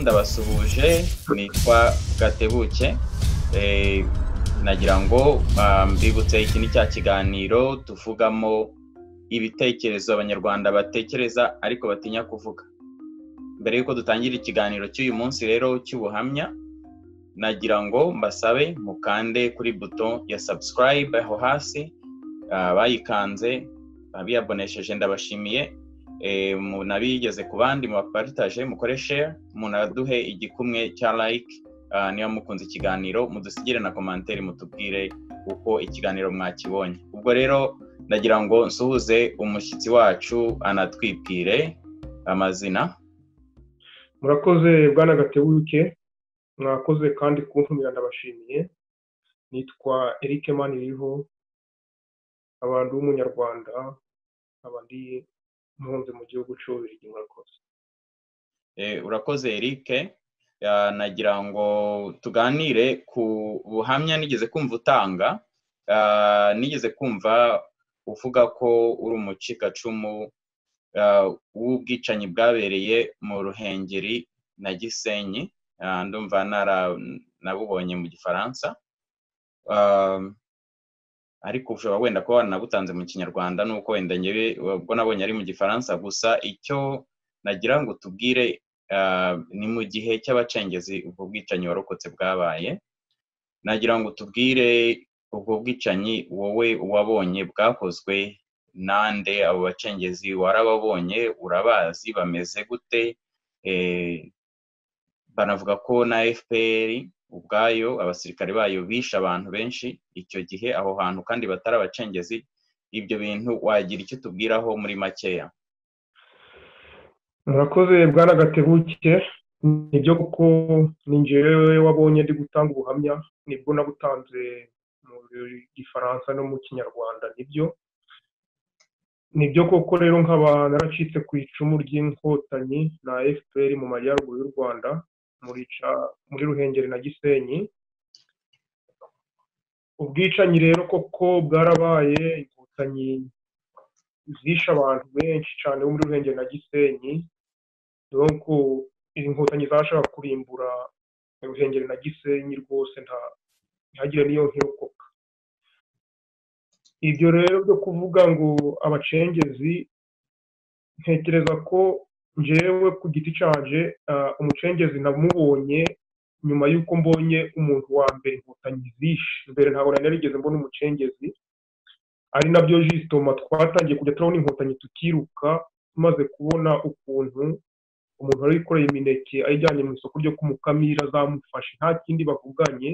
ndabasuhuje nitwa gatebuke nagira ngo mbibutse iki ni cya kiganiro tuvugamo ibitekerezo abanyarwanda batekereza ariko batinya kuvuga mbere y'uko dutangira ikiganiro cy'uyu munsi rero cy'ubuhamya nagira ngo mbasabe mukande kuri buto ya subscribe aho hasi abayikanze abiyabonesheje ndabashimiye munabigeze ku bandi mubaparitaje mukore share munaduhe igikumwe cya like niba mukunze ikiganiro mudusigire na komantere mutubwire uko ikiganiro mwakibonye ubwo rero ndagira ngo nsuhuze umushyitsi wacu anatwibwire amazina murakoze bwana gatebuke mwakoze kandi kuntumira ndabashimiye nitwa eric maniriho abantu b'umunyarwanda abandi mpunzi mu gihugu cy'ububirigi murakoze urakoze eric nagira ngo tuganire ku buhamya nigeze kumva utanga nigeze kumva uvuga ko uri umucikacumu w'ubwicanyi bwabereye mu ruhengeri na gisenyi ndumva nabubonye mu gifaransa ariko ushobora wenda kuba wanabutanze mu kinyarwanda nuko wenda ngewe ubwo nabonye ari mu gifaransa gusa icyo nagira ngo tubwire ni mu gihe cy'abacengezi ubwo bwicanyi warokotse bwabaye nagira ngo tubwire ubwo bwicanyi wowe wabonye bwakozwe nande abo bacengezi warababonye urabazi bameze gute banavuga ko na fpr ubwayo abasirikare bayo bishe abantu benshi icyo gihe aho hantu kandi batari abacengezi ibyo bintu wagira icyo tubwiraho muri makeya murakoze bwana gatebuke nibyo kuko ningewe wabonye ndi gutanga ubuhamya nibwo nabutanze mu gifaransa no mu kinyarwanda nibyo nibyo koko rero nkaba naracitse ku icumu ry'inkotanyi na fpr mu majyaruguru y'u rwanda muri ruhengeri na gisenyi ubwicanyi rero koko bwarabaye inkotanyi zishe abantu benshi cyane bo muri ruhengeri na gisenyi nuko inkotanyi zashaka kurimbura ruhengeri na gisenyi rwose ntihagire n'iyo nkirokoka ibyo rero byo kuvuga ngo abacengezi ntekereza ko njyewe ku giti cyaje umucengezi namubonye nyuma y'uko mbonye umuntu wa mbere inkotanyi zishe mbere ntabwo nari narigeze mbona umucengezi ari nabyo jisitoma twatangiye kujya turabona inkotanyi tukiruka tumaze kubona ukuntu umuntu wari wikoreye imineke ayijyanye mu isoko ryo kumukamira zamufashe nta kindi bavuganye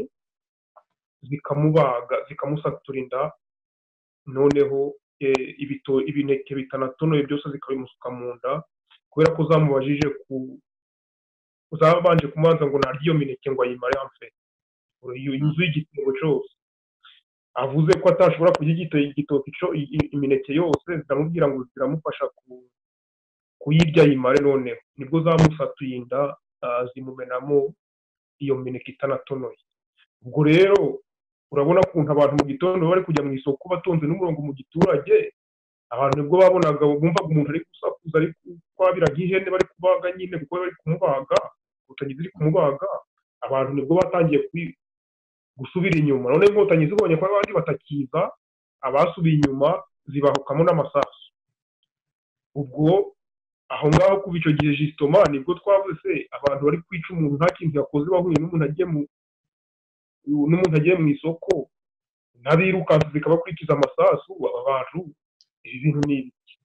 zikamubaga zikamusatura inda noneho ibineke bitanatonoye byose zikabimusuka mu nda kubera ko zamubajije ku zabanje kumanza ngo narye iyo mineke ngo ayimare amfe inzu y'igitebo cyose avuze ko atashobora kurya igitoki imineke yose ziramubwira ngo ziramufasha kuyirya yimare noneho nibwo zamusatuye inda zimumenamo iyo mineke itanatonoye ubwo rero urabona ukuntu abantu mu gitondo bari kujya mu isoko batonze n'umurongo mu giturage abantu nibwo babonaga bumvaga umuntu ari gusakuza ari kwabiraga ihene bari kubaga nyine kuko bari kumubaga inkotanyi ziri kumubaga abantu nibwo batangiye gusubira inyuma none inkotanyi zibonye ko abandi batakiza abasubiye inyuma zibahukamo n'amasasu ubwo aho ngaho kuva icyo gihe jisitoma nibwo twavuze abantu bari kwica umuntu nta kintu yakoze bahuye n'umuntu agiye mu isoko n'abirukansi zikabakurikiza amasasu aba bantu ibi bintu ni ibiki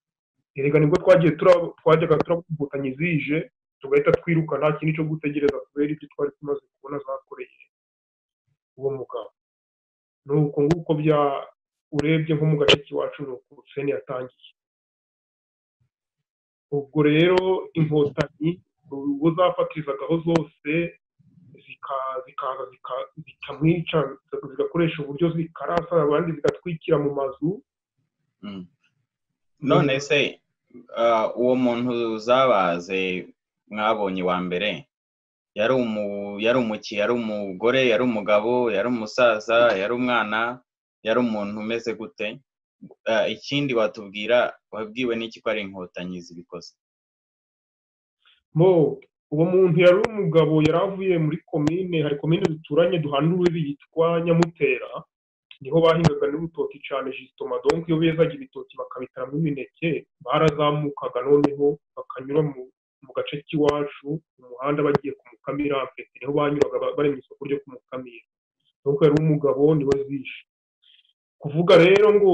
erega nibwo twagiye twajyaga turabukotanyi zije tugahita twiruka nta kintu cyo gutegereza kubera ibyo twari tumaze kubona zakoreye uwo mugabo ni uko nguko bya urebye nko mu gace k'iwacu ni uko seni yatangiye ubwo rero inkotanyi uwo zafatirizaga zose zikaza zikamwica zigakoresha uburyo zikarasa abandi zigatwikira mu mazu none se uwo muntu zabaze mwabonye wa mbere yari umuki yari umugore yari umugabo yari umusaza yari umwana yari umuntu umeze gute ikindi watubwira wabwiwe n'iki ko ari inkotanyi zibikoze uwo muntu yari umugabo yari avuye muri komine hari komine duturanye duhana urubibi yitwa nyamutera niho bahingaga n'urutoki cyane jisitoma donko iyo bezaga ibitoki bakabitaramo imineke barazamukaga noneho bakanyura mu gace k'iwacu mu muhanda bagiye ku mukamira pete niho banyuraga bari mu isoko ryo ku mukamira donko yari umugabo niwe zishe kuvuga rero ngo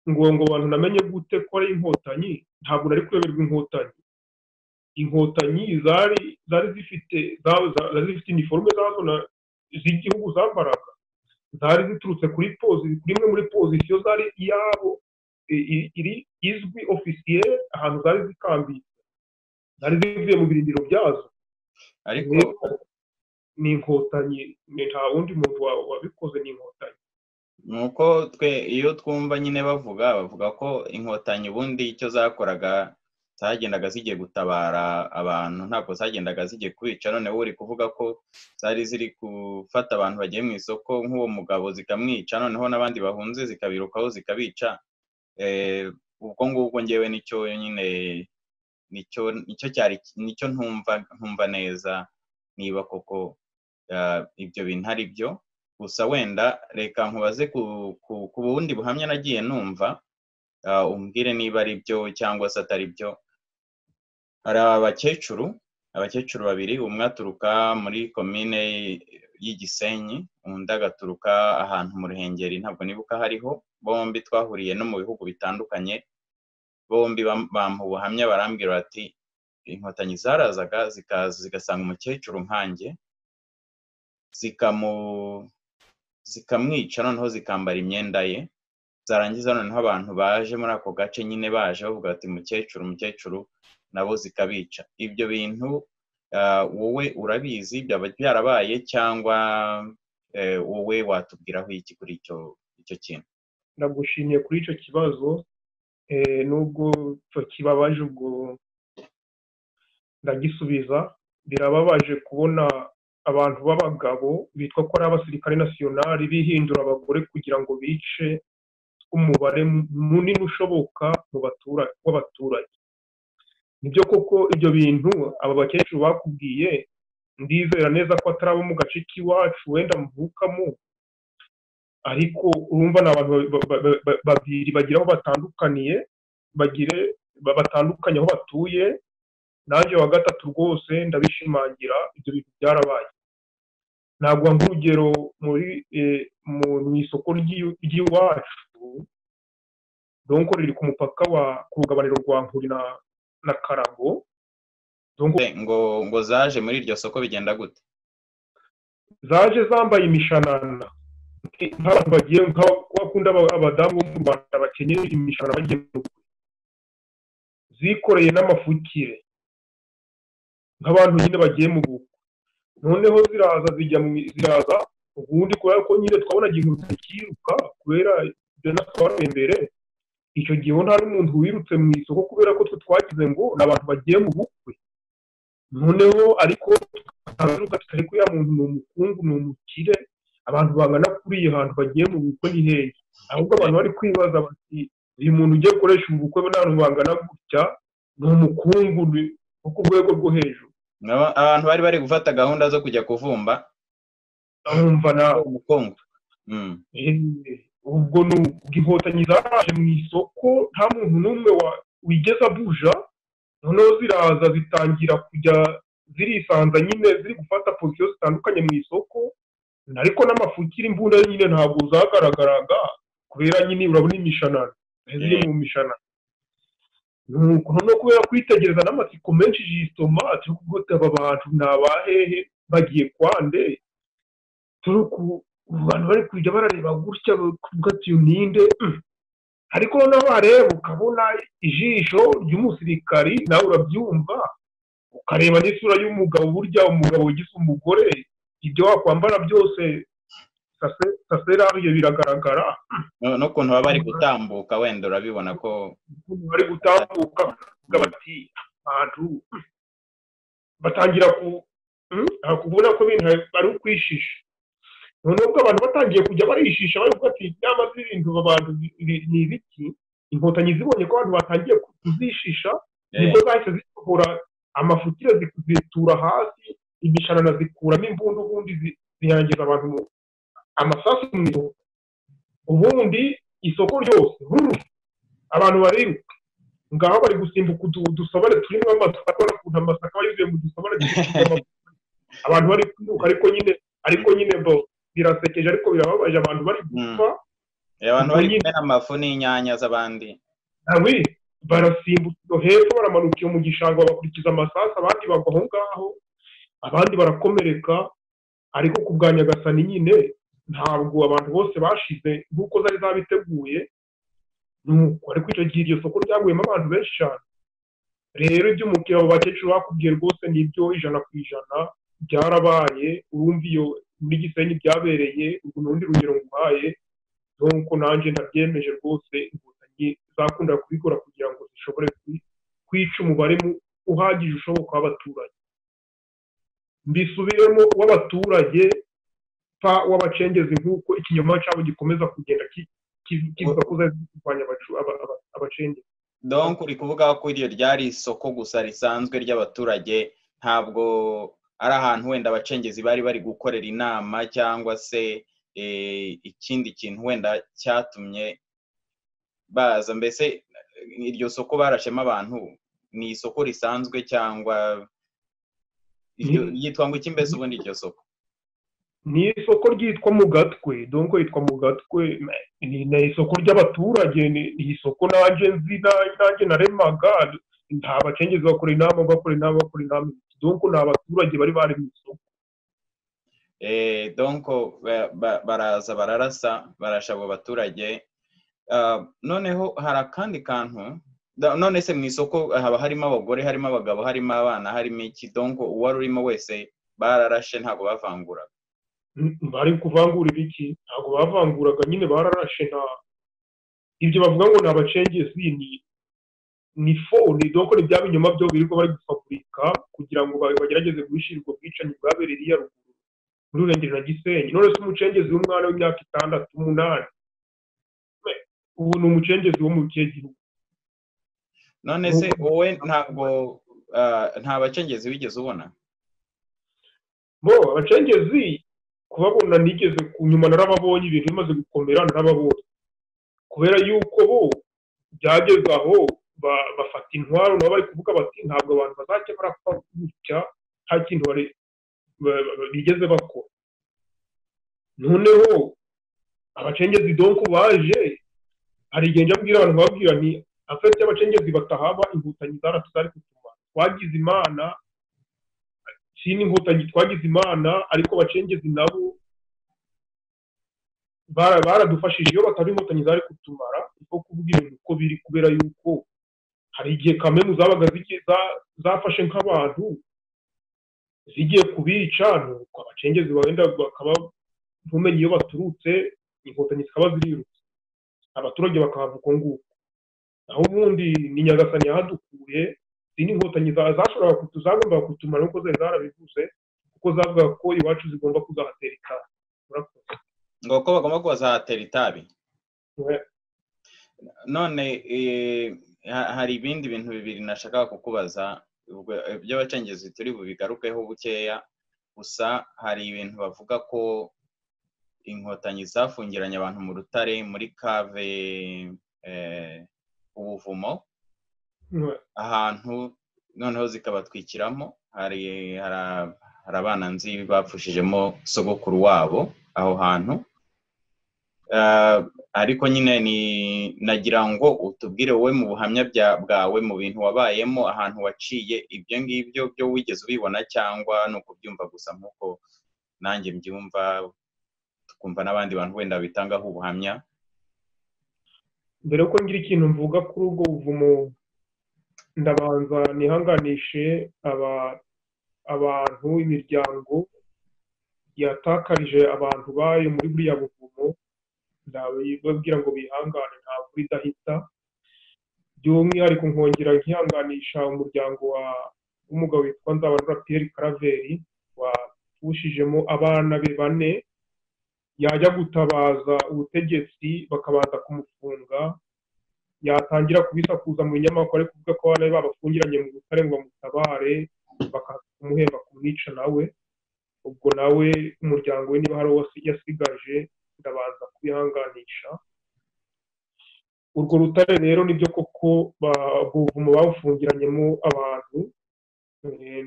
ngo ngo abantu namenye gute ko ari inkotanyi ntabwo nari kuyoberwa inkotanyi inkotanyi zari zari zifite zari zifite iniforume zazo z'igihugu zambaraga zari ziturutse kuri pozi kuri imwe muri pozisiyo zari iyabo iri izwi ofisiye ahantu zari zikambitse zari zivuye mu birindiro byazo ariko ni inkotanyi nta wundi muntu wabikoze ni inkotanyi ni uko twe iyo twumva nyine bavuga bavuga ko inkotanyi ubundi icyo zakoraga zagendaga zigiye gutabara abantu ntabwo zagendaga zigiye kubica noneho uri kuvuga ko zari ziri gufata abantu bagiye mu isoko nk'uwo mugabo zikamwica noneho n'abandi bahunze zikabirukaho zikabica ubwo ngubwo ngewe nicyo nyine nicyo nicyo cyari nicyo ntumva ntumva neza niba koko ibyo bintu ari byo gusa wenda reka nkubaze ku bundi buhamya nagiye numva umbwire niba ari byo cyangwa se atari byo hari abakecuru abakecuru babiri umwe aturuka muri komine y'igisenyi undi agaturuka ahantu mu ruhengeri ntabwo nibuka hariho bombi twahuriye no mu bihugu bitandukanye bombi bampa ubuhamya barambwira bati inkotanyi zarazaga zikaza zigasanga umukecuru nkange zikamwica noneho zikambara imyenda ye zarangiza noneho abantu baje muri ako gace nyine baje bavuga bati mukecuru mukecuru nabo zikabica ibyo bintu wowe urabizi byaba byarabaye cyangwa wowe watubwiraho iki kuri icyo kintu ndagushimiye kuri icyo kibazo nubwo kibabaje ubwo ndagisubiza birababaje kubona abantu b'abagabo bitwa ko ari abasirikare nasiyonari bihindura abagore kugira ngo bice umubare munini ushoboka mu w'abaturage nibyo koko ibyo bintu aba bakecuru bakubwiye ndizera neza ko atari abo mu gace k'iwacu wenda mvukamo ariko urumva ni abantu babiri bagira aho batandukaniye bagire batandukanye aho batuye nanjye wa gatatu rwose ndabishimangira ibyo bintu byarabaye ntabwo nk'urugero mu isoko ry'iwacu donko riri ku mupaka wa ku rugabaniro rwa nkuri na karago ngo ngo zaje muri iryo soko bigenda gute zaje zambaye imishanana nk'abantu bagiye nk'abakunda abadamu bo mu rwanda bakenyeye imishanana bagiye mu rwego zikoreye n'amafukire nk'abantu nyine bagiye mu bukwe noneho ziraza zijya mu ziraza ubundi kubera ko nyine twabonaga inkuru zikiruka kubera ibyo natwe imbere icyo gihe nta n'umuntu wirutse mu isoko kubera ko twe twagize ngo ni abantu bagiye mu bukwe noneho ariko tukaruka tutari ko ya muntu ni umukungu ni umukire abantu bangana kuri iyo hantu bagiye mu bukwe ni hehe ahubwo abantu bari kwibaza bati uyu muntu ugiye gukoresha ubu bukwe n'abantu bangana gutya ni umukungu wo ku rwego rwo hejuru abantu bari bari gufata gahunda zo kujya kuvumba ndabumva nawe umukungu ubwo ni inkotanyi zaraje mu isoko nta muntu n'umwe wigeze abuja noneho ziraza zitangira kujya zirisanza nyine ziri gufata posiyo zitandukanye mu isoko ariko n'amafukire imbunda nyine ntabwo zagaragaraga kubera nyine urabona imishanana ziri mu mishanana noneho kubera kwitegereza n'amatsiko menshi jisitoma turi kugota aba bantu ni abahehe bagiye kwande turi ku bantu bari kujya barareba gutya kuvuga ati ninde ariko noneho wareba ukabona ijisho ry'umusirikari nawe urabyumva ukareba n'isura y'umugabo burya umugabo ugize umugore ibyo wakwambara byose saserabiye biragaragara n'ukuntu baba bari gutambuka wenda urabibona ko bari gutambuka bati abantu batangira kubona ko ibintu bari ukwishisha noneho ubwo abantu batangiye kujya barishisha bari gufata inama z'ibintu abantu ni ibiki inkotanyi zibonye ko abantu batangiye kuzishisha nibwo zahise zisohora amafutire zitura hasi imishanana zikuramo imbunda ubundi ziyangiza abantu amasasu mu isoko ubundi isoko ryose abantu bariruka ngaho bari gusimbuka udusobane turimo amasaka ubona ukuntu amasaka yuzuye mu dusobane abantu bari kwiruka ariko nyine ariko nyine birasekeje ariko birababaje abantu bari gupfa abantu bari kumena amafu n'inyanya z'abandi barasimbutse hepfo baramanuka iyo mu gishanga bakurikiza amasasu abandi bagwa aho ngaho abandi barakomereka ariko ku bwa nyagasani nyine ntabwo abantu bose bashize nk'uko zari zabiteguye nuko ariko icyo gihe iryo soko ryaguyemo abantu benshi cyane rero iby'umukiriya abo bakecuru bakubwiye rwose nibyo ijana ku ijana byarabaye urumva iyo muri gisenyi byabereye ubwo n'urundi rugero nguhaye nk'uko nanjye ntabyemeje rwose inkotanyi zakunda kubikora kugira ngo zishobore kwica umubare uhagije ushoboka w'abaturage mbisubiremo w'abaturage pa w'abacengezi nk'uko ikinyoma cyabo gikomeza kugenda kivuga ko zari kurwanya abacengezi donk uri kuvuga ko iryo ryari isoko gusa risanzwe ry'abaturage ntabwo ari ahantu wenda abacengezi bari bari gukorera inama cyangwa se ikindi kintu wenda cyatumye baza mbese iryo soko barashemo abantu ni isoko risanzwe cyangwa yitwa ngo iki mbese ubundi iryo soko ni isoko ryitwa mu gatwe donko yitwa mu gatwe ni isoko ry'abaturage ni isoko nanjye nzi nanjye naremaga nta bacengezi bakora inama bakora inama bakora inama donko ni abaturage bari bari mu isoko donko baraza bararasa barasha abo baturage noneho hari akandi kantu none se mu isoko haba harimo abagore harimo abagabo harimo abana harimo iki donko uwari urimo wese bararashe ntabwo bavanguraga bari kuvangura ibiki ntabwo bavanguraga nyine bararashe nta ibyo bavuga ngo ni abacengezi ni ni fone doko ni bya binyoma byo birirwa bari gufaburika kugira ngo bagerageze guhishirirwa ubwicanyi bwabereye iya ruguru muri urengero na gisenyi none se umucengezi w'umwana w'imyaka itandatu umunani ubu ni umucengezi wo mu kihe gihugu none se wowe ntabwo nta bacengezi wigeze ubona bo abacengezi kubabona nigeze ku nyuma narababonye ibintu bimaze gukomera narababonye kubera yuko bo byageze aho bafata intwaro nabo bari kuvuga bati ntabwo abantu bazajya barapfa gutya nta kintu bigeze bakora noneho abacengezi donko baje hari igihe njya mbwira abantu bababwira ni afite abacengezi batahaba inkotanyi zaratuzari kutuma twagize imana sini inkotanyi twagize imana ariko abacengezi nabo baradufashije iyo bataba inkotanyi zari kutumara kuko kuvuga ibintu uko biri kubera yuko hari igihe kamemu zabaga zafashe nk'abantu zigiye kubica nuko abacengezi wenda bakaba ntumenye iyo baturutse inkotanyi zikaba zirirutse abaturage bakahava uko nguko naho ubundi ni nyagasani yahadukuye izi ni inkotanyi zashoboraga zagombaga kutumara nk'uko zari zarabivuze kuko zavugaga ko iwacu zigomba kuzahatera itabi ngo ko bagomba kuzahatera itabi none hari ibindi bintu bibiri nashakaga kukubaza by'abacengezi turi bubigarukeho bukeya gusa hari ibintu bavuga ko inkotanyi zafungiranye abantu mu rutare muri kave ubuvumo ahantu noneho zikabatwikiramo hari abana nzi bapfushijemo sogokuru wabo aho hantu ariko nyine nagira ngo utubwire wowe mu buhamya bwawe mu bintu wabayemo ahantu waciye ibyo ngibyo byo wigeze ubibona cyangwa ni ukubyumva gusa nk'uko nanjye mbyumva tukumva n'abandi bantu wenda bitangaho ubuhamya mbere yuko ngira ikintu mvuga kuri ubwo buvumo ndabanza nihanganishe abantu imiryango yatakarije abantu bayo muri buriya buvumo ndababwira ngo bihangane ntabwo idahita by'umwihariko nkongera nkihanganisha umuryango w'umugabo witwa nzabanura piyeri karaveri wapushijemo abana be bane yajya gutabaza ubutegetsi bakabanza kumufunga yatangira kubisakuza mu binyamakuru ari kuvuga ko abana be babafungiranye mu butare ngo bamutabare bakaza kumuhemba kumwica nawe ubwo nawe umuryango we niba hari uwo yasigaje ndabanza kubihanganisha urwo rutare rero nibyo koko buvumo bawufungiranyemo abantu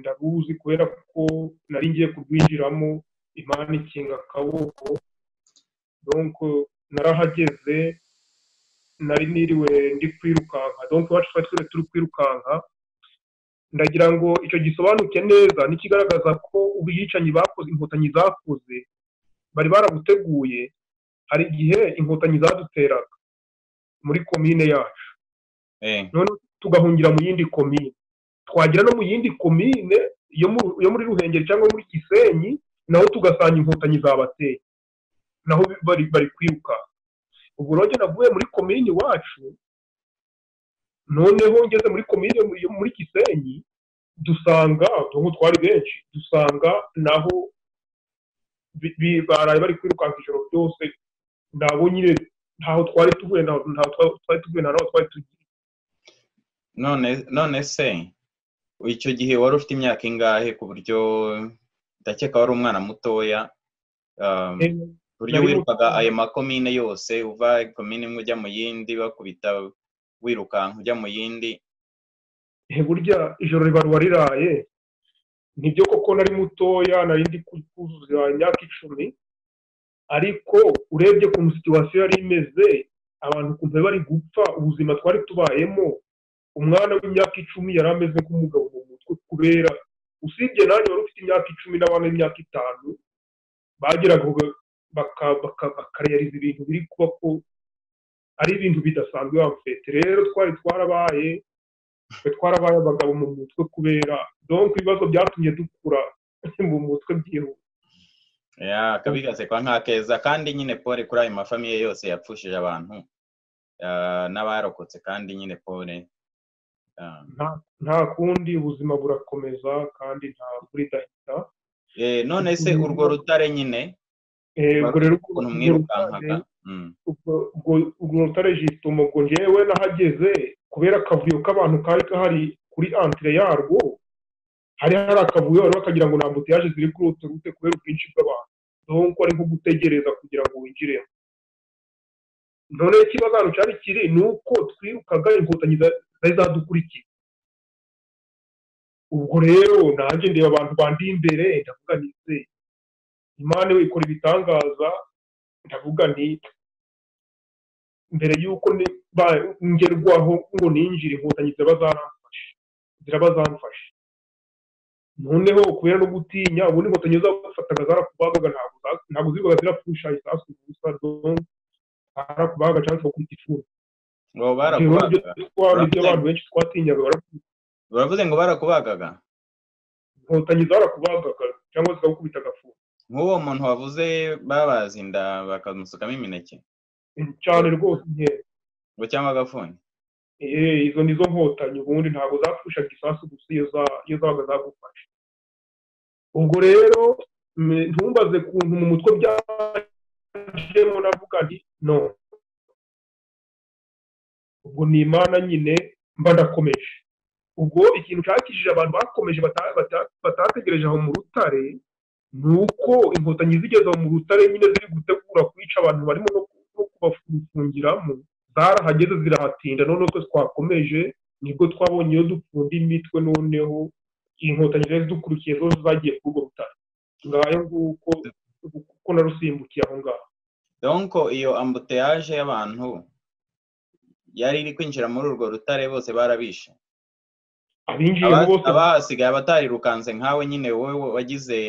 ndabuzi kubera ko nari ngiye kurwinjiramo imana ikinga akaboko narahageze nari niriwe ndi kwirukanka donko iwacu twari twese turi kwirukanka ndagira ngo icyo gisobanuke neza n'ikigaragaza ko ubwicanyi bakoze inkotanyi zakoze bari barabuteguye hari igihe inkotanyi zaduteraga muri komine yacu none tugahungira mu yindi komine twagira no mu yindi komine yo muri ruhengeri cyangwa muri gisenyi naho tugasanga inkotanyi zabateye naho bari kwiruka ubu rero navuye muri komini iwacu noneho ngeze muri komini muri gisenyi dusanga utuntu twari benshi dusanga naho baraye bari kwirukanka ijoro byose nabo nyine ntaho twari tuvuye ntaho twari tuvuye ntaho twari tugiye none se icyo gihe wari ufite imyaka ingahe ku buryo ndakeka wari umwana mutoya buryo wirukaga ayo makomine yose uva komine imwe ujya mu yindi bakubita wirukanka ujya mu yindi burya ijoro ribarwa riraye nibyo koko nari mutoya nari ndi kuzuza imyaka icumi ariko urebye ukuntu situwasiyo yari imeze abantu ukuntu bari gupfa ubuzima twari tubayemo umwana w'imyaka icumi yari ameze nk'umugabo mu mutwe kubera usibye nanjye wari ufite imyaka icumi n'abana b'imyaka itanu bageraga bakareyariza ibintu biri kuba ko ari ibintu bidasanzwe bamufite rero twari twarabaye twarabaye abagabo mu mutwe kubera donko ibibazo byatumye dukura mu mutwe byihuse akabi gasekwa nka keza kandi nyine pole kuri ayo mafamiye yose yapfushije abantu n'abarokotse kandi nyine pole nta kundi ubuzima burakomeza kandi nta buridahita none se urwo rutare nyine ubwo rero urwo rutare jituma ubwo ngewe nahageze kubera akavuyo k'abantu kari kahari kuri antire yarwo hari hari akavuyo bari bakagira ngo nta mbutiyaje ziri kuri urwo rute kubera ubwinshi bw'abantu dore ko ari nko gutegereza kugira ngo winjiremo none ikibazo hano cyari kiri ni uko twirukaga inkotanyi zari zadukurikiye ubwo rero nanjye ndeba abantu bandi imbere ndavuga nti imana we ikora ibitangaza ndavuga nti mbere y'uko ngerwaho ngo ninjire inkotanyi ziraba zaramfashe ziraba zamfashe noneho kubera no gutinya ubundi inkotanyi zafataga zarakubaga ntabwo zibaga zirapfusha isasu gusa barakubaga cyangwa se bakubita ifuni ibyo abantu benshi twatinyaga baravuze ngo barakubagaga inkotanyi zarakubagaga cyangwa zikagukubita agafuni nk'uwo muntu wavuze babaza inda bakamusukamo imineke cyane rwose nkeya ngo cyangwa agafuni izo ni zo nkotanyi ubundi ntabwo zapfushaga isasu gusa iyo zabaga zagufashe ubwo rero ntumbaze kuntu mu mutwe byajemo navuga nti no ubwo ni imana nyine mba ndakomeje ubwo ikintu cyakishije abantu bakomeje batategereje aho mu rutare ni uko inkotanyi zigeze mu rutare nyine ziri gutegura kwica abantu barimo no kubafungiramo zarahageze zirahatinda noneho twese twakomeje nibwo twabonye iyo dupfunda imitwe noneho inkotanyi zari zidukurikiye zo zagiye kuri urwo rutare ngayo nguko kuko narusimbukiye aho ngaho donko iyo ambuteyaje y'abantu yari iri kwinjira muri urwo rutare bose barabishe abahasigaye abatarirukanze nkawe nyine wowe wagize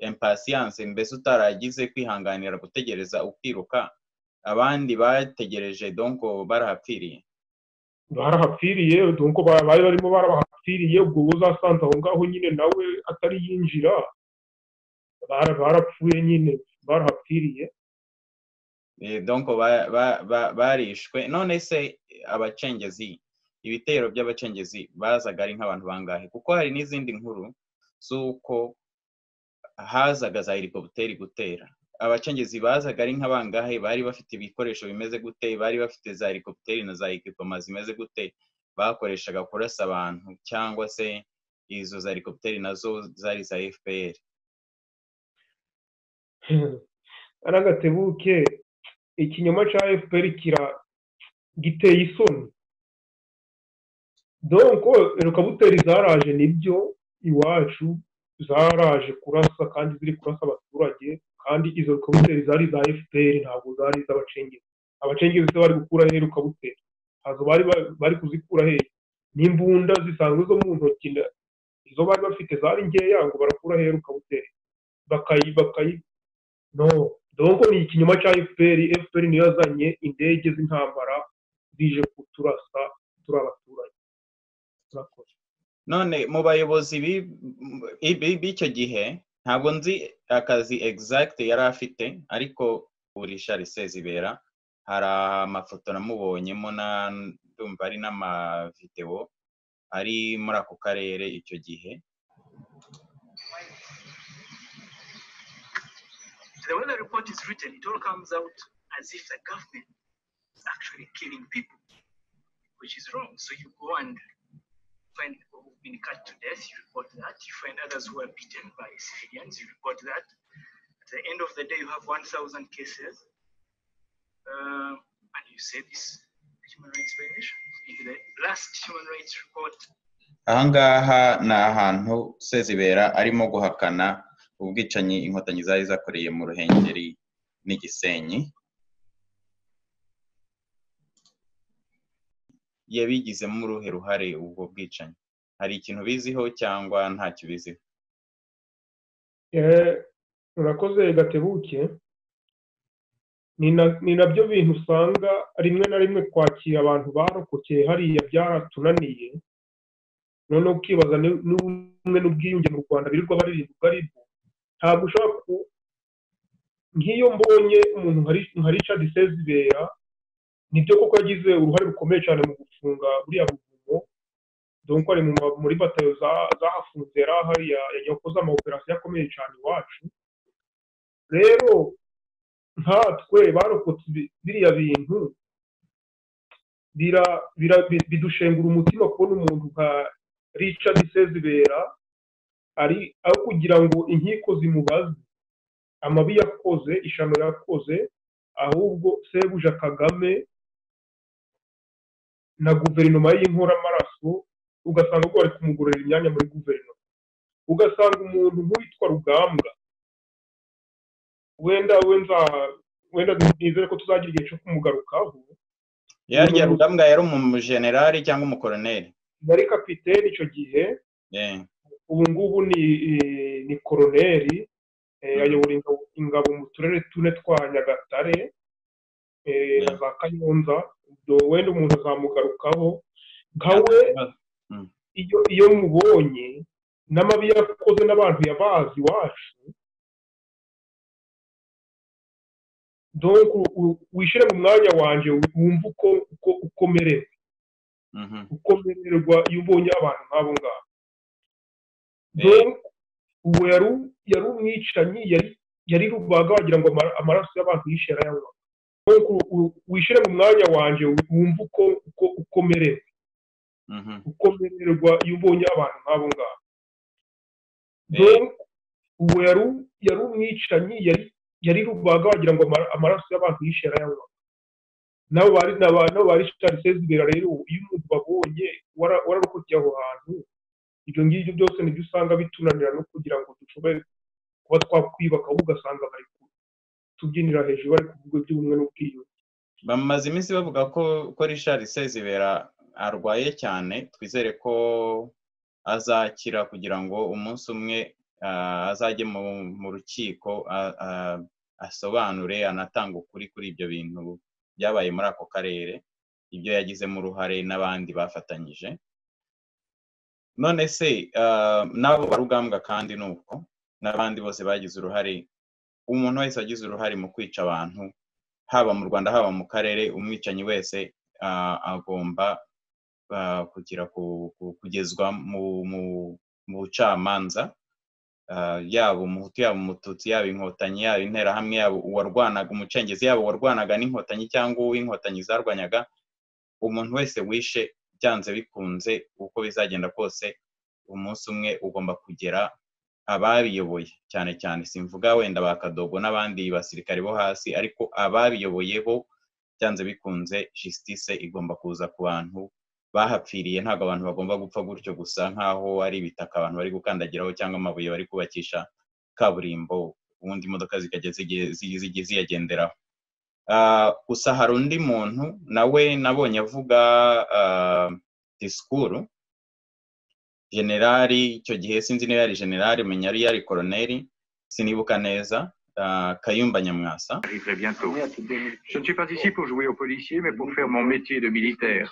impasiyanse mbese utaragize kwihanganira gutegereza ukiruka abandi bategereje donko barahapfiriye barahapfiriye donko bari barimo barabahapfiriye ubwo uzasanze aho ngaho nyine nawe atari yinjira barapfuye nyine barahapfiriye donko barishwe none se abacengezi ibitero by'abacengezi bazaga ari nk'abantu bangahe kuko hari n'izindi nkuru z'uko hazaga za helikopiteri gutera abacengezi bazaga ari nk'abangahe bari bafite ibikoresho bimeze gute bari bafite za helikopiteri na za ekipoma zimeze gute bakoreshaga kurasa abantu cyangwa se izo za helikopiteri nazo zari za fpr ari agatebuke ikinyoma cya fpr kira giteye isoni donko helikopiteri zaraje nibyo iwacu zaraje kurasa kandi ziri kurasa abaturage kandi izo helikopiteri zari za fpr ntabwo zari iz'abacengezi abacengezi bari gukuraho helikopiteri ntabwo bari bari kuzikura hehe n'imbunda zisanzwe zo mu ntoki izo bari bafite zari nkeya ngo barakura hehe ukabutera bakayi bakayi no donko ni ikinyoma cya fpr fpr niyo yazanye indege z'intambara zije kuturasa turi abaturage turakoze none mu bayobozi b'icyo gihe ntabwo nzi akazi egizagite yari afite ariko urisha risezibera hari amafoto namubonyemo ndumva ari n'amavidewo ari muri ako karere icyo gihe The way the report is written, it all comes out as if the government is actually killing people, which is wrong. So you go and find people who've been cut to death, you report that. You find others who are beaten by civilians, you report that. At the end of the day, you have 1,000 cases, uh, and you say this human rights violation. In the last human rights report, ahangaha ni ahantu sezibera arimo guhakana ubwicanyi inkotanyi zari zakoreye mu ruhengeri n'igisenyi yabigizemo uruhe ruhare ubwo bwicanyi hari ikintu biziho cyangwa ntacyo biziho urakoze gatebuke ni nabyo bintu usanga rimwe na rimwe kwakira abantu barokokeye hariya byaratunaniye noneho ukibaza n'ubumwe n'ubwiyunge mu rwanda birirwa baririmba ubwo ntabwo ushobora ku nk'iyo mbonye umuntu nka richard sezibera nibyo koko yagize uruhare rukomeye cyane mu gufunga buriya buvumo dore ko ari muri batayo zahafunze yari ahari yakoze amaoperasiyo akomeye cyane iwacu rero nkatwe barokotse biriya bintu bidushengura umutima kubona umuntu nka richard sezibera ari aho kugira ngo inkiko zimubaze amabi yakoze ishano yakoze ahubwo sebuja kagame na guverinoma y'inkoramaraso ugasanga ko bari kumugororera imyanya muri guverinoma ugasanga umuntu nk'uwitwa rugambwa wenda wenda nizere ko tuzagira igihe cyo kumugarukaho yarya rugambwa yari umujenerali cyangwa umukoroneri yari kapitene icyo gihe ubu ngubu ni koroneri ayobora ingabo mu turere tune twa nyagatare na za kayonza wenda umuntu azamugarukaho nka we iyo mubonye n'amabi yakoze n'abantu yabazi iwacu wishyire mu mwanya wanjye wumve uko ukomerewe ukomererwa iyo ubonye abantu nk'abo ngabo ubu yari umwicanyi yari rubaga wagira ngo amaraso y'abantu yishe yarayanywa wishyire mu mwanya wanjye wumve uko uko ukomerewe ukomererwa iyo ubonye abantu nk'abo ngabo ubu yari umwicanyi yari rubaga wagira ngo amaraso y'abantu yishe yarayanywa nabo bari nabo bari sezibera rero iyo umuntu babonye wararokokeye aho hantu ibyo ngibyo byose nibyo usanga bitunanira no kugira ngo dushobore kuba twakwiyubaka ahubwo ugasanga bari tubyinira hejuru bari kuvuga iby'ubumwe n'ubwiyunge bamaze iminsi bavuga ko ko richard sezibera arwaye cyane twizere ko azakira kugira ngo umunsi umwe azajye mu rukiko asobanure anatange ukuri kuri ibyo bintu byabaye muri ako karere ibyo yagizemo uruhare n'abandi bafatanyije none se n'abo barugambwa kandi ni uko n'abandi bose bagize uruhare umuntu wese wagize uruhare mu kwica abantu haba mu rwanda haba mu karere umwicanyi wese agomba kugera kugezwa mu bucamanza yaba umuhutu yaba umututsi yaba inkotanyi yaba interahamwe yaba uwarwanaga umucengezi yaba uwarwanaga n'inkotanyi cyangwa uw'inkotanyi zarwanyaga umuntu wese wishe byanze bikunze uko bizagenda kose umunsi umwe ugomba kugera ababiyoboye cyane cyane simvuga wenda ba kadogo n'abandi basirikare bo hasi ariko ababiyoboye bo byanze bikunze jisitise igomba kuza ku bantu bahapfiriye ntabwo abantu bagomba gupfa gutyo gusa nk'aho ari ibitaka abantu bari gukandagiraho cyangwa amabuye bari kubakisha kaburimbo ubundi imodoka zigiye ziyagenderaho gusa hari undi muntu nawe nabonye avuga disikuru generali icyo gihe sinzi niba yari generali menya yari yari koroneri sinibuka neza Kayumba Nyamwasa. Je ne suis pas ici pour jouer aux policiers, mais pour faire mon métier de militaire.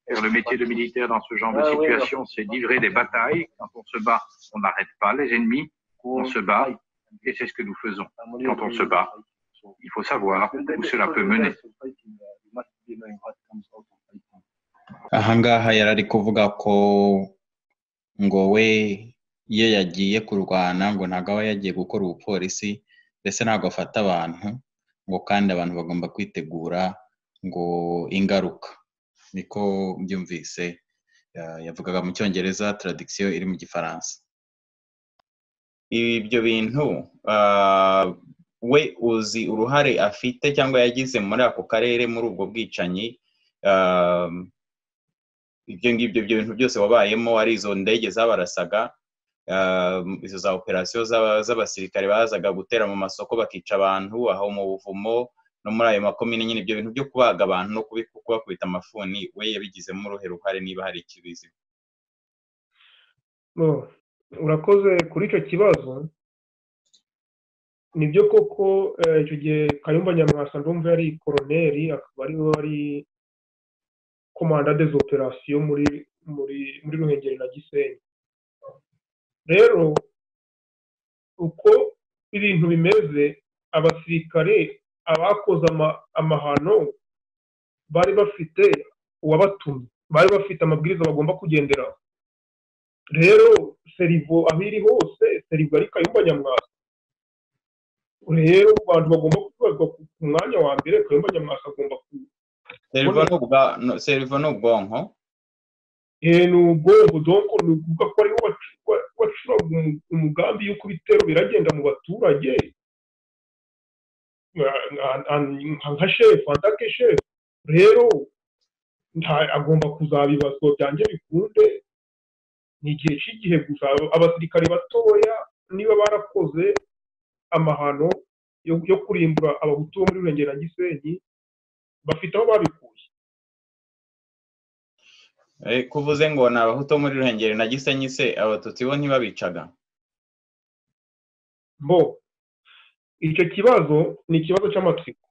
Faire le métier de militaire dans ce genre de situation, c'est livrer des batailles. Quand on se bat, on n'arrête pas les ennemis, on se bat, et c'est ce que nous faisons. Quand on se bat, il faut savoir où cela peut mener. ahangaha yari ari kuvuga ko ngo we iyo yagiye kurwana ngo ntabwo aba yagiye gukora ubupolisi mbese ntabwo afata abantu ngo kandi abantu bagomba kwitegura ngo ingaruka niko byumvise yavugaga mu cyongereza taradikisiyo iri mu gifaransa ibyo bintu we uzi uruhare afite cyangwa yagize muri ako karere muri ubwo bwicanyi ibyo ngibyo ibyo bintu byose wabayemo ari izo ndege zabarasaga izo za operasiyo z'abasirikare bazaga gutera mu masoko bakica abantu aho mu buvumo no muri ayo makomine nyine ibyo bintu byo kubaga abantu no kubakubita amafuni we yabigizemo uruhe ruhare niba hari ikibizi urakoze kuri icyo kibazo nibyo koko icyo gihe kayumba nyamwasa ndumva yari koroneri akaba ariwe wari komanda des operasiyo muri muri muri ruhengeri na gisenyi rero uko ibintu bimeze abasirikare abakoze amahano bari bafite uwabatumye bari bafite amabwiriza bagomba kugenderaho rero serivo aho iri hose serivo ari kayumba nyamwasa rero abantu bagomba kubibazwa ku mwanya wa mbere kayumba nyamwasa agomba serivo ni ubwonko ni ubwonko donko ni ukuvuga ko ariho wacuraga umugambi y'uko ibitero biragenda mu baturage nka shefu atake shefu rero agomba kuzabibazwa byanjye bikunde ni igihe cy'igihe gusa abasirikare batoya niba barakoze amahano yo kurimbura abahutu bo muri burengera na gisenyi bafite aho babikuye kuvuze ngo ni abahutu muri ruhengeri na gisenyi se abatutsi bo ntibabicaga bo icyo kibazo ni ikibazo cy'amatsiko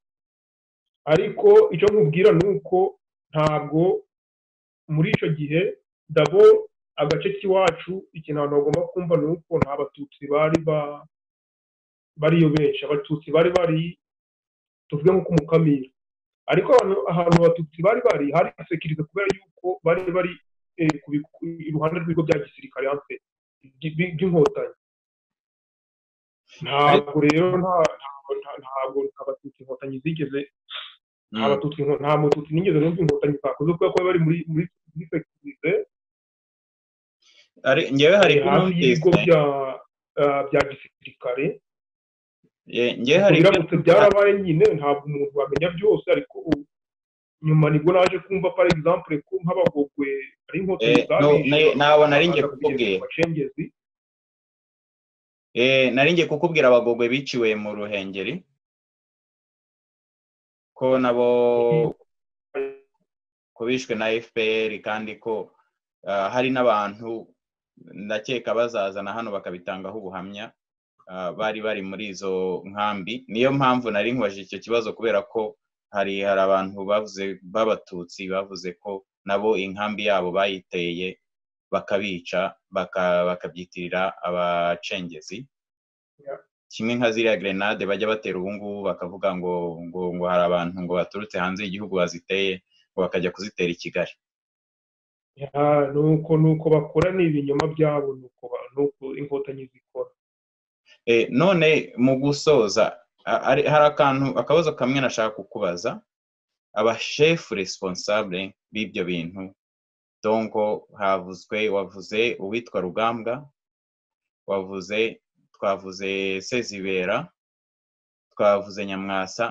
ariko icyo nkubwira ni uko ntabwo muri icyo gihe dabo agace k'iwacu ikintu abantu bagomba kumva ni uko nta batutsi bari bariyo benshi abatutsi bari bari tuvuge nko ku mukamira ariko ahantu abatutsi bari bari hari sekirize kubera yuko bari bari iruhande rw'ibigo bya gisirikare hanze by'inkotanyi ntabwo rero ntabwo abatutsi inkotanyi zigeze nta mututsi nigeze numva inkotanyi zakoze kubera ko bari muri muri sekirize ngewe hari hafi y'ibigo bya gisirikare ngewe hari biramutse byarabaye nyine ntabwo umuntu wamenya byose ariko nyuma nibwo naje kumva par exemple ko nk'abagogwe ari inkotanyi zabiye ntabona ari njye kukubwira nari njye kukubwira abagogwe biciwe mu ruhengeri ko nabo ko bishwe na fpr kandi ko hari n'abantu ndakeka bazazana hano bakabitangaho ubuhamya bari bari muri izo nkambi niyo mpamvu nari nkubajije icyo kibazo kubera ko hari hari abantu bavuze b'abatutsi bavuze ko nabo inkambi yabo bayiteye bakabica bakabyitirira abacengezi kimwe nka ziriya grenade bajya batera ubu ngubu bakavuga ngo ngo ngo hari abantu ngo baturutse hanze y'igihugu baziteye ngo bakajya kuzitera i kigali nuko nuko bakora ni ibinyoma byabo nuko inkotanyi zikora none mu gusoza hari akantu akabazo kamwe nashaka kukubaza abashefu responsable b'ibyo bintu dongo havuzwe wavuze uwitwa rugambwa wavuze twavuze sezibera twavuze nyamwasa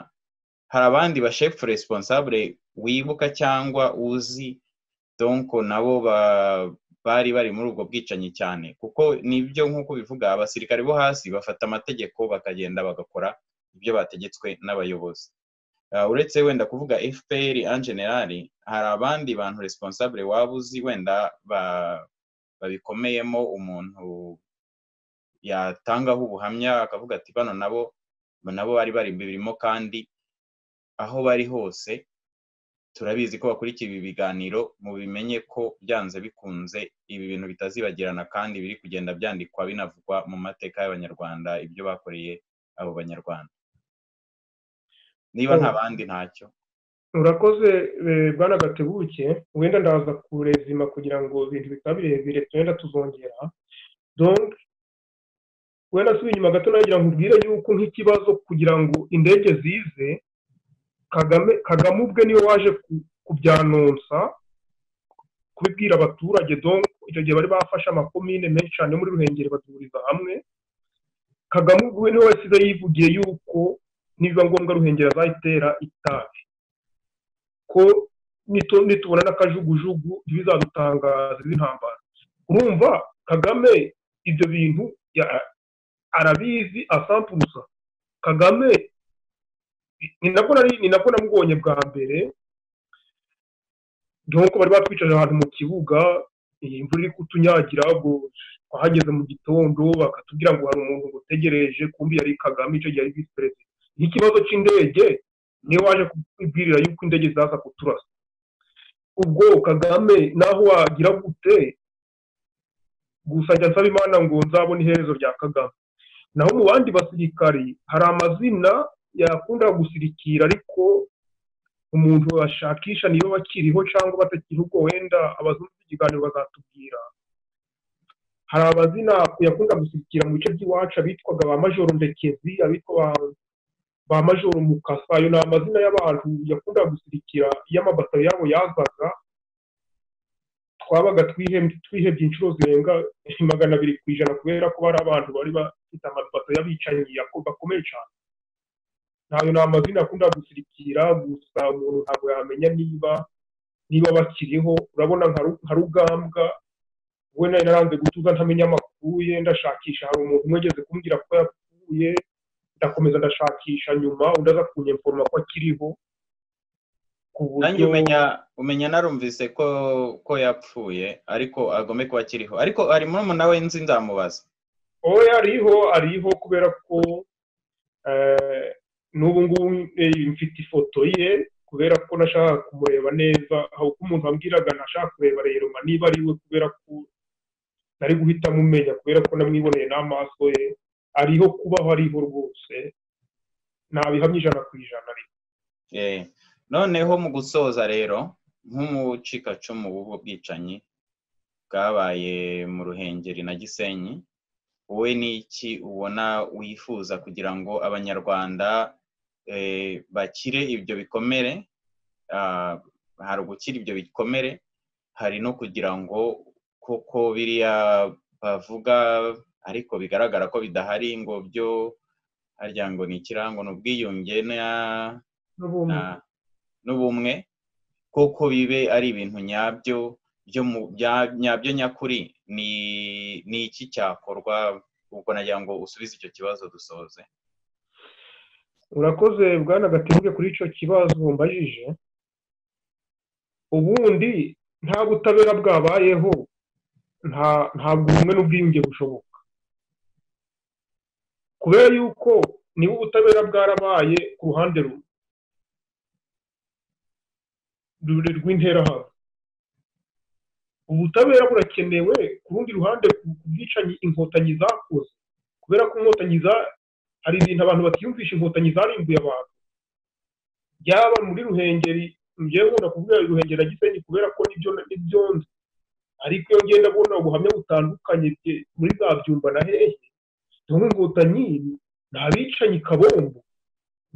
hari abandi bashefu responsable wibuka cyangwa uzi donko nabo bari bari muri ubwo bwicanyi cyane kuko nibyo nk'uko bivuga abasirikare bo hasi bafata amategeko bakagenda bagakora ibyo bategetswe n'abayobozi uretse wenda kuvuga fpr en general hari abandi bantu responsable waba uzi wenda babikomeyemo umuntu yatangaho ubuhamya akavuga ati bano nabo nabo bari bari birimo kandi aho bari hose turabizi ko bakurikiye ibi biganiro mu bimenye ko byanze bikunze ibi bintu bitazibagirana kandi biri kugenda byandikwa binavugwa mu mateka y'abanyarwanda ibyo bakoreye abo banyarwanda niba nta bandi ntacyo urakoze bwana gatebuke wenda ndaza kurezima kugira ngo ibintu bikaba birebire tugenda tuzongera wenda asubiye inyuma gato nagira ngo ubwire yuko nk'ikibazo kugira ngo indege zize kagame ubwe niwe waje kubyanonsa kubibwira abaturage icyo gihe bari bafashe amakomine menshi cyane muri ruhengeri baduhuriza hamwe kagame ubwe niwe wasize yivugiye yuko nibiba ngombwa ruhengeri azayitera itabi ko nitubona n'akajugujugu ntibizadutangaza iz'intambara urumva kagame ibyo bintu arabizi asampuruza kagame ni nabwo namubonye bwa mbere dore ko bari batwicaje ahantu mu kibuga imvura iri kutunyagira ngo twahageze mu gitondo bakatubwira ngo hari umuntu ngo utegereje kumbi yari kagame icyo gihe ari visi perezida n'ikibazo cy'indege niwe waje kubibwirira yuko indege zaza kuturasa ubwo kagame naho wagira gute gusa njya nsaba imana ngo nzabone iherezo rya kagame naho mu bandi basirikari hari amazina yakunda gusirikira ariko umuntu ashakisha niba bakiriho cyangwa batakiriho ubwo wenda abazungu ikiganiro bazatubwira hari amazina yakunda gusirikira mu bice by'iwacu abitwaga ba majoro ndekezi abitwa ba majoro mukasa ayo ni amazina y'abantu yakunda gusirikira iyo amabato yabo yazaga twabaga twihebye inshuro zirenga magana abiri ku ijana kubera ko bari abantu bari bafite amabato y'abicanyi bakomeye cyane ntabwo ni amazina akunda gusirikira gusa umuntu ntabwo yamenya niba niba bakiriho urabona nka rugambwa we nayo naranze gutuza ntamenya amakuru ye ndashakisha hari umuntu umwegeze kumbwira ko yapfuye ndakomeza ndashakisha nyuma undi aza kunyeforoma ko akiriho nanjye umenya umenya narumvise ko ko yapfuye ariko agome kuba akiriho ariko hari murumuna we nzi nzamubaza oya ariho ariho kubera ko n'ubu ngubu mfite ifoto ye kubera ko nashaka kumureba neza aho uko umuntu ambwiraga nashaka kureba rero niba ari we kubera ko nari guhita amumenya kubera ko namwiboneye n'amaso ye ariho kubaho ariho rwose ntabihamya ijana ku ijana ariko noneho mu gusoza rero nk'umucikacumu w'ubwo bwicanyi bwabaye mu ruhengeri na gisenyi wowe ni iki ubona wifuza kugira ngo abanyarwanda bakire ibyo bikomere hari ugukira ibyo bikomere hari no kugira ngo koko biriya bavuga ariko bigaragara ko bidahari ngo byo harya ngo ni ikirango ni ubwiyunge n'ubumwe koko bibe ari ibintu nyabyo nyabyo nyakuri ni iki cyakorwa ubwo nagira ngo usubize icyo kibazo dusoze urakoze bwana gatebuke kuri icyo kibazo mbajije ubundi nta butabera bwabayeho ntabwo ubumwe n'ubwiyunge bushoboka kubera yuko niba ubutabera bwarabaye ku ruhande rumwe rw'interahamwe ubutabera burakenewe ku rundi ruhande ku bwicanyi inkotanyi zakoze kubera ko inkotanyi za hari ibintu abantu batiyumvisha inkotanyi zarimbuye abantu byaba muri ruhengeri ngewe nkunda kuvuga ruhengeri na gisenyi kubera ko nibyo nibyo nzi ariko iyo ngenda abona ubuhamya butandukanye muri za byumba na hehe tumwe ngo daniyeli ni abicanyi kabombo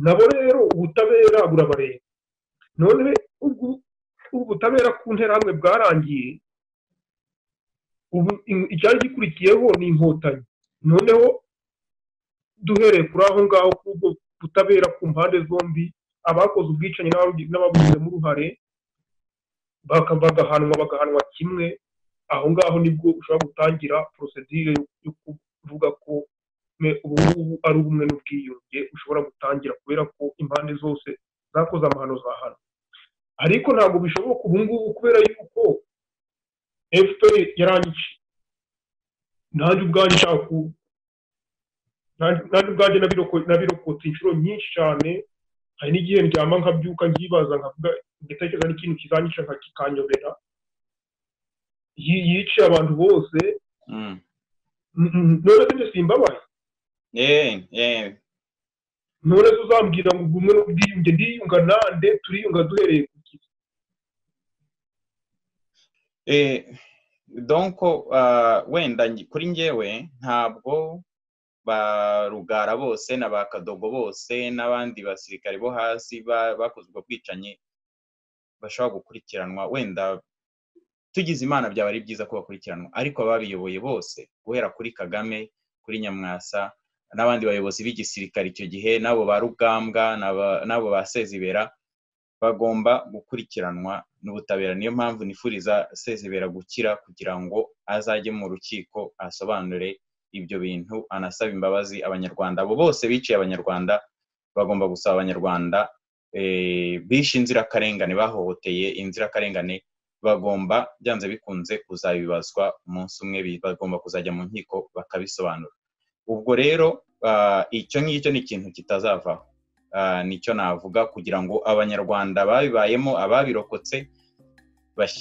nabo rero ubutabera burabareba none ubu butabera ku nterahamwe bwarangiye ubu icyari gikurikiyeho ni inkotanyi noneho duhereye kuri aho ngaho kuri ubwo butabera ku mpande zombi abakoze ubwicanyi n'ababigizemo uruhare bagahanwa bagahanwa kimwe aho ngaho nibwo ushobora gutangira porosedire yo kuvuga ko ubu ngubu ari ubumwe n'ubwiyunge ushobora gutangira kubera ko impande zose zakoze amahano zahano ariko ntabwo bishoboka ubu ngubu kubera yuko fpr yarangiye nanjye ubwanjye nshaka nanjye ubwanjye nabirokotse inshuro nyinshi cyane hari n'igihe ndyama nkabyuka nkibaza nkavuga ndatekereza n'ikintu kizanyica nka kikanyobera yiciye abantu bose none se simbabaye none se uzambwira ngo ubumwe n'ubwiyunge ndiyunga nande turiyunga duhereye ku kizi donko wenda kuri ngewe ntabwo ba rugara bose na ba kadogo bose n'abandi basirikare bo hasi bakoze ubwo bwicanyi bashobora gukurikiranwa wenda tugize imana byaba ari byiza ko bakurikiranwa ariko ababiyoboye bose guhera kuri kagame kuri nyamwasa n'abandi bayobozi b'igisirikare icyo gihe n'abo ba rugambwa n'abo ba sezibera bagomba gukurikiranwa n'ubutabera niyo mpamvu nifuriza sezibera gukira kugira ngo azajye mu rukiko asobanure ibyo bintu anasaba imbabazi abanyarwanda abo bose biciye abanyarwanda bagomba gusaba abanyarwanda bishe inzirakarengane bahohoteye inzirakarengane bagomba byanze bikunze kuzabibazwa umunsi umwe bagomba kuzajya mu nkiko bakabisobanura ubwo rero icyo ngicyo ni ikintu kitazavaho nicyo navuga kugira ngo abanyarwanda babibayemo ababirokotse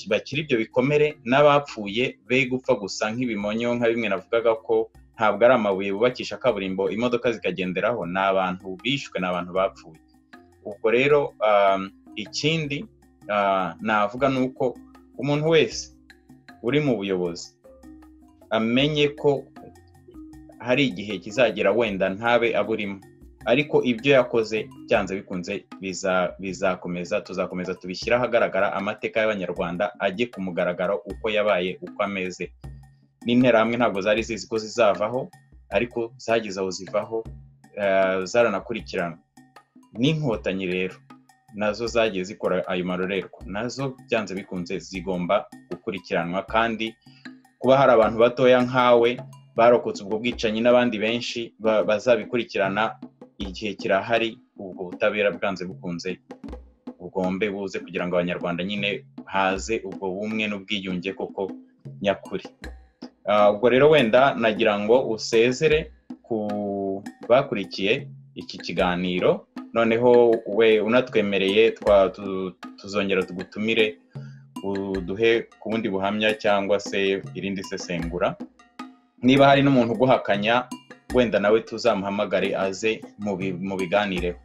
bakiri ibyo bikomere n'abapfuye be gupfa gusa nk'ibimonyo nka bimwe navugaga ko ntabwo ari amabuye bubakisha kaburimbo imodoka zikagenderaho ni abantu bishwe ni abantu bapfuye ubwo rero ikindi navuga ni uko umuntu wese uri mu buyobozi amenye ko hari igihe kizagera wenda ntabe aburimo ariko ibyo yakoze byanze bikunze bizakomeza tuzakomeza tubishyira ahagaragara amateka y'abanyarwanda ajye ku mugaragaro uko yabaye uko ameze n'interahamwe ntabwo zari zizi ko zizavaho ariko zageze aho zivaho zaranakurikirana n'inkotanyi rero nazo zagiye zikora ayo marorerwa nazo byanze bikunze zigomba gukurikiranwa kandi kuba hari abantu batoya nkawe barokotse ubwo bwicanyi n'abandi benshi bazabikurikirana igihe kirahari ubwo butabera bwanze bukunze bugombe buze kugira ngo abanyarwanda nyine haze ubwo bumwe n'ubwiyunge koko nyakuri ubwo rero wenda nagira ngo usezere ku bakurikiye iki kiganiro noneho we unatwemereye tuzongera tugutumire uduhe ku bundi buhamya cyangwa se irindi sesengura niba hari n'umuntu uguhakanya wenda nawe tuzamuhamagare aze mu biganireho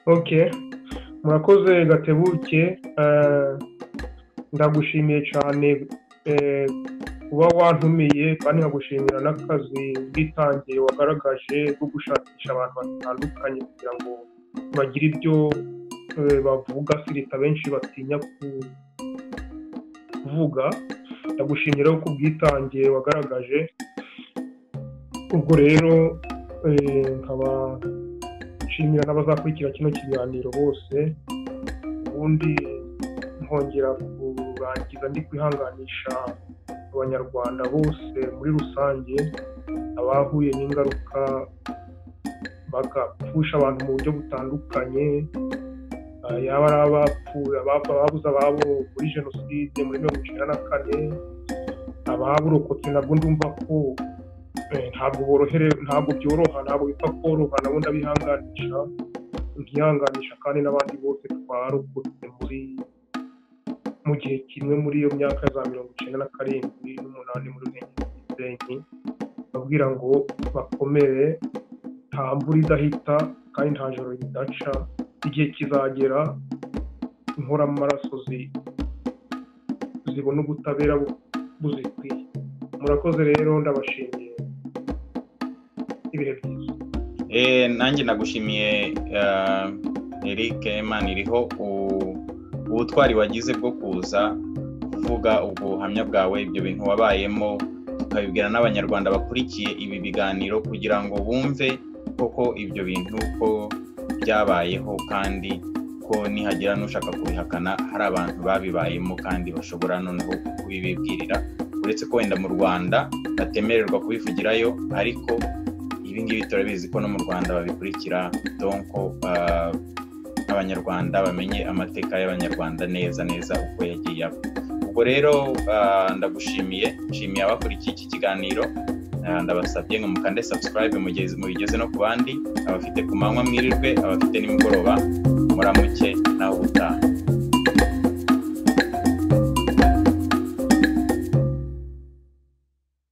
oke murakoze gatebuke ndagushimiye cyane kuba wantumiye kandi nkagushimira n'akazi bwitangiye wagaragaje bwo gushakisha abantu batandukanye kugira ngo bagire ibyo bavuga sirita benshi batinya kuvuga ndagushimira ko ubwitange wagaragaje ubwo rero nkaba nshimira n'abazakurikira kino kiganiro bose ubundi nkongera kurangiza ndi kwihanganisha abanyarwanda bose muri rusange abahuye n'ingaruka bagapfusha abantu mu buryo butandukanye yaba ari abapfuye ababuze ababo muri jenoside muri mirongo icyenda na kane ababurokotse nabwo ndumva ko ntabwo borohere ntabwo byoroha ntabwo bipfa koroha nabo ndabihanganisha nkihanganisha kandi n'abandi bose twarokotse muri mu gihe kimwe muri iyo myaka za mirongo icyenda na karindwi n'umunani muri ruhengeri babwira ngo bakomere nta mvura idahita kandi nta joro ridaca igihe kizagera inkoramaraso zibona ubutabera buzikwiye murakoze rero ndabashimiye ibihe byiza Eh, nanjye nagushimiye eh, Eric Imana iriho u- ubutwari wagize bwo kuza kuvuga ubwo buhamya bwawe ibyo bintu wabayemo ukabibwira n'abanyarwanda bakurikiye ibi biganiro kugira ngo bumve koko ibyo bintu ko byabayeho kandi ko nihagira n'ushaka kubihakana hari abantu babibayemo kandi bashobora noneho kubibibwirira uretse ko wenda mu rwanda batemererwa kubivugirayo ariko ibi ngibi turabizi ko no mu rwanda babikurikira donko ah, abanyarwanda bamenye amateka y'abanyarwanda neza neza uko yagiye aba ubwo rero ah, ndagushimiye nshimiye abakurikiye iki kiganiro Ah, ndabasabye ngo mukande subscribe mugeze mubigeze no ku bandi abafite ku manywa mwirirwe abafite nimugoroba muramuke nawe ubutaha